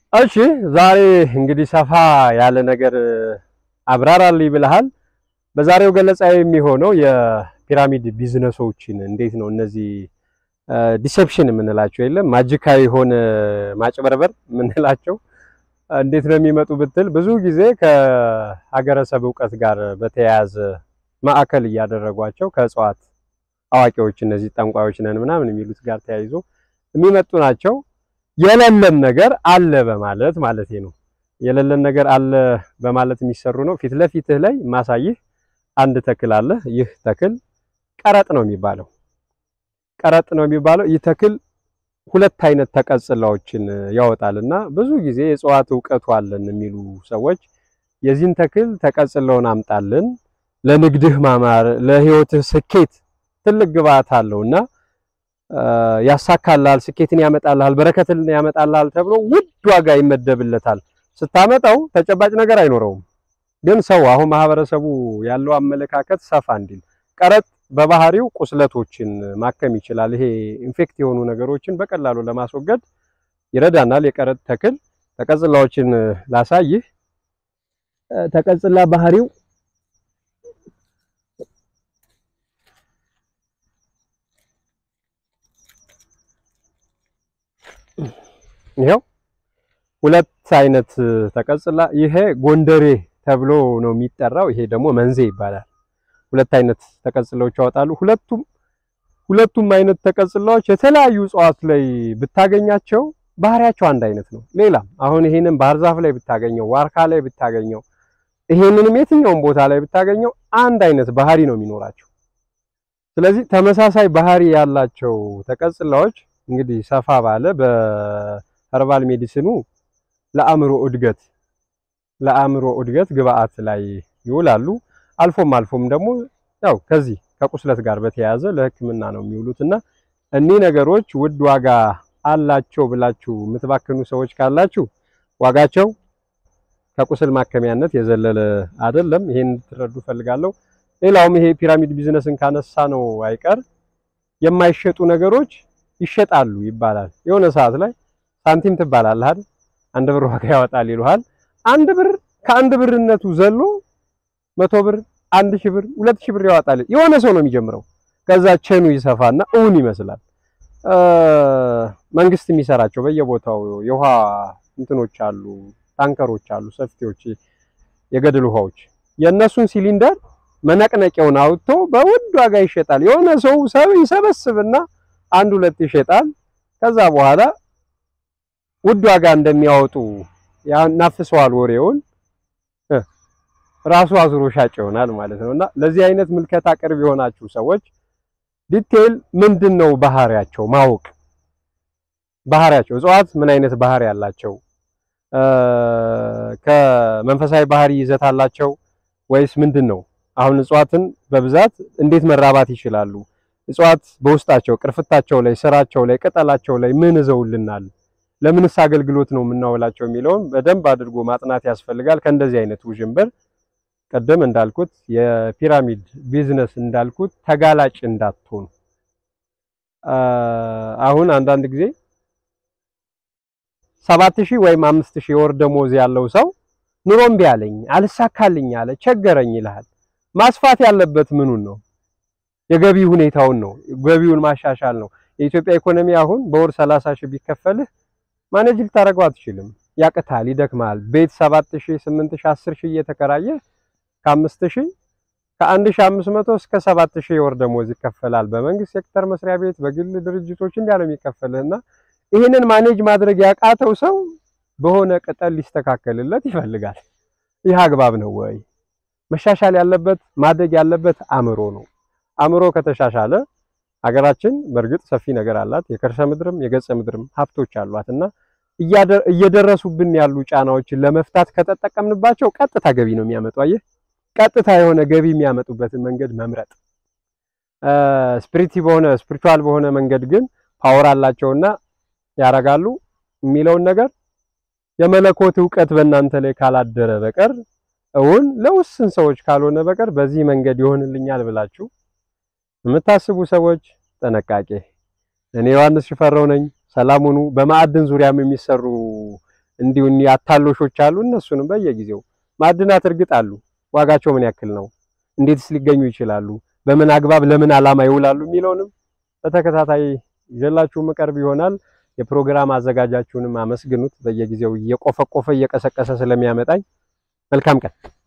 እሺ ዛሬ እንግዲህ ሰፋ ያለ ነገር አብራራልኝ ብለሃል። በዛሬው ገለጻ የሚሆነው የፒራሚድ ቢዝነሶችን እንዴት ነው እነዚህ ዲሴፕሽን የምንላቸው የለም ማጅካዊ የሆነ ማጭበርበር የምንላቸው እንዴት ነው የሚመጡ ብትል ብዙ ጊዜ ከሀገረሰብ እውቀት ጋር በተያያዘ ማዕከል እያደረጓቸው ከእጽዋት አዋቂዎች እነዚህ ጠንቋዮች ነን ምናምን የሚሉት ጋር ተያይዞ የሚመጡ ናቸው። የሌለን ነገር አለ በማለት ማለት ነው። የሌለን ነገር አለ በማለት የሚሰሩ ነው። ፊት ለፊትህ ላይ ማሳይህ አንድ ተክል አለ። ይህ ተክል ቀረጥ ነው የሚባለው። ቀረጥ ነው የሚባለው ይህ ተክል ሁለት አይነት ተቀጽላዎችን ያወጣል እና ብዙ ጊዜ የእጽዋት እውቀቱ አለን የሚሉ ሰዎች የዚህን ተክል ተቀጽለውን አምጣልን ለንግድህ ማማር ለህይወትህ ስኬት ትልቅ ግብአት አለው እና ያሳካልሃል፣ ስኬትን ያመጣልሃል፣ በረከትን ያመጣልሃል ተብሎ ውድ ዋጋ ይመደብለታል። ስታመጣው ተጨባጭ ነገር አይኖረውም። ግን ሰው አሁን ማህበረሰቡ ያለው አመለካከት ሰፋ እንዲል ቀረጥ በባህሪው ቁስለቶችን ማከም ይችላል። ይሄ ኢንፌክት የሆኑ ነገሮችን በቀላሉ ለማስወገድ ይረዳናል። የቀረጥ ተክል ተቀጽላዎችን ላሳይህ። ተቀጽላ ባህሪው ይሄው ሁለት አይነት ተቀጽላ። ይሄ ጎንደሬ ተብሎ ነው የሚጠራው። ይሄ ደግሞ መንዜ ይባላል። ሁለት አይነት ተቀጽላዎች ያወጣሉ። ሁለቱም ሁለቱም አይነት ተቀጽላዎች የተለያዩ እጽዋት ላይ ብታገኛቸው ባህሪያቸው አንድ አይነት ነው። ሌላም አሁን ይሄንን ባህር ዛፍ ላይ ብታገኘው፣ ዋርካ ላይ ብታገኘው፣ ይሄንንም የትኛውም ቦታ ላይ ብታገኘው አንድ አይነት ባህሪ ነው የሚኖራቸው። ስለዚህ ተመሳሳይ ባህሪ ያላቸው ተቀጽላዎች እንግዲህ ሰፋ ባለ በኸርባል ሜዲሲኑ ለአእምሮ እድገት ለአእምሮ እድገት ግብአት ላይ ይውላሉ። አልፎም አልፎም ደግሞ ያው ከዚህ ከቁስለት ጋር በተያያዘ ለሕክምና ነው የሚውሉት እና እኒህ ነገሮች ውድ ዋጋ አላቸው ብላችሁ የምትባክኑ ሰዎች ካላችሁ ዋጋቸው ከቁስል ማከሚያነት የዘለለ አይደለም። ይሄን እንድትረዱ ፈልጋለሁ። ሌላውም ይሄ ፒራሚድ ቢዝነስን ካነሳ ነው አይቀር የማይሸጡ ነገሮች ይሸጣሉ ይባላል። የሆነ ሰዓት ላይ ሳንቲም ትባላለህ አይደል? አንድ ብር ዋጋ ያወጣል ይሉሃል። አንድ ብር ከአንድ ብርነቱ ዘሎ መቶ ብር፣ አንድ ሺህ ብር፣ ሁለት ሺህ ብር ያወጣል። የሆነ ሰው ነው የሚጀምረው። ከዛ ቼኑ ይሰፋና እውን ይመስላል። መንግስት የሚሰራቸው በየቦታው የውሃ እንትኖች አሉ፣ ታንከሮች አሉ፣ ሰፊዎች፣ የገደል ውሃዎች የእነሱን ሲሊንደር መነቅነቂያውን አውጥቶ በውድ ዋጋ ይሸጣል። የሆነ ሰው ሰብ ይሰበስብና አንድ ሁለት ይሸጣል። ከዛ በኋላ ውድ ዋጋ እንደሚያወጡ ያናፍሰዋል ወሬውን ራሱ አዙሮ ሻጭ ይሆናል ማለት ነው። እና ለዚህ አይነት ምልከታ ቅርብ የሆናችሁ ሰዎች ዲቴል ምንድን ነው ባህሪያቸው ማወቅ ባህሪያቸው እጽዋት ምን አይነት ባህሪ ያላቸው ከመንፈሳዊ ባህሪ ይዘት አላቸው ወይስ ምንድን ነው? አሁን እጽዋትን በብዛት እንዴት መራባት ይችላሉ? እጽዋት በውስጣቸው ቅርፍታቸው ላይ ስራቸው ላይ ቅጠላቸው ላይ ምን ይዘውልናል? ለምንስ አገልግሎት ነው የምናውላቸው የሚለውን በደንብ አድርጎ ማጥናት ያስፈልጋል። ከእንደዚህ አይነት ውዥንብር ቀደም እንዳልኩት የፒራሚድ ቢዝነስ እንዳልኩት ተጋላጭ እንዳትሆኑ። አሁን አንዳንድ ጊዜ ሰባት ሺህ ወይም አምስት ሺህ የወር ደሞዝ ያለው ሰው ኑሮ እምቢ አለኝ አልሳካልኝ አለ ቸገረኝ ይልሃል። ማስፋት ያለበት ምኑን ነው? የገቢ ሁኔታውን ነው። ገቢውን ማሻሻል ነው። የኢትዮጵያ ኢኮኖሚ አሁን በወር ሰላሳ ሺህ ቢከፈልህ ማኔጅ ልታደርገው አትችልም። ያቅታል፣ ይደክማል። ቤት ሰባት ሺህ ስምንት ሺህ አስር ሺህ እየተከራየ ከአምስት ሺህ ከአንድ ሺህ አምስት መቶ እስከ ሰባት ሺህ የወር ደሞዝ ይከፈላል። በመንግስት ሴክተር መስሪያ ቤት፣ በግል ድርጅቶች እንዲያ ነው የሚከፈልህና ይህንን ማኔጅ ማድረግ ያቃተው ሰው በሆነ ቅጠል ሊስተካከልለት ይፈልጋል። ይህ አግባብ ነው ወይ? መሻሻል ያለበት ማደግ ያለበት አእምሮ ነው። አእምሮ ከተሻሻለ ሀገራችን በእርግጥ ሰፊ ነገር አላት። የከርሰ ምድርም የገጸ ምድርም ሀብቶች አሏት እና እየደረሱብን ያሉ ጫናዎችን ለመፍታት ከተጠቀምንባቸው ቀጥታ ገቢ ነው የሚያመጡ። አየህ፣ ቀጥታ የሆነ ገቢ የሚያመጡበትን መንገድ መምረጥ። ስፒሪቲ በሆነ ስፒሪቹዋል በሆነ መንገድ ግን ፓወር አላቸውና ያረጋሉ የሚለውን ነገር የመለኮት እውቀት በእናንተ ላይ ካላደረ በቀር እውን ለውስን ሰዎች ካልሆነ በቀር በዚህ መንገድ ይሆንልኛል ብላችሁ የምታስቡ ሰዎች ጥንቃቄ። እኔ ዮሐንስ ሽፈራው ነኝ። ሰላም ሁኑ። በማዕድን ዙሪያም የሚሰሩ እንዲሁ እኒህ አታሎሾች አሉ። እነሱንም በየጊዜው ማዕድናት እርግጥ አሉ። ዋጋቸው ምን ያክል ነው? እንዴትስ ሊገኙ ይችላሉ? በምን አግባብ ለምን ዓላማ ይውላሉ? የሚለውንም በተከታታይ ይዤላችሁ መቀርብ ይሆናል። የፕሮግራም አዘጋጃችሁንም አመስግኑት። በየጊዜው እየቆፈቆፈ እየቀሰቀሰ ስለሚያመጣኝ መልካም ቀን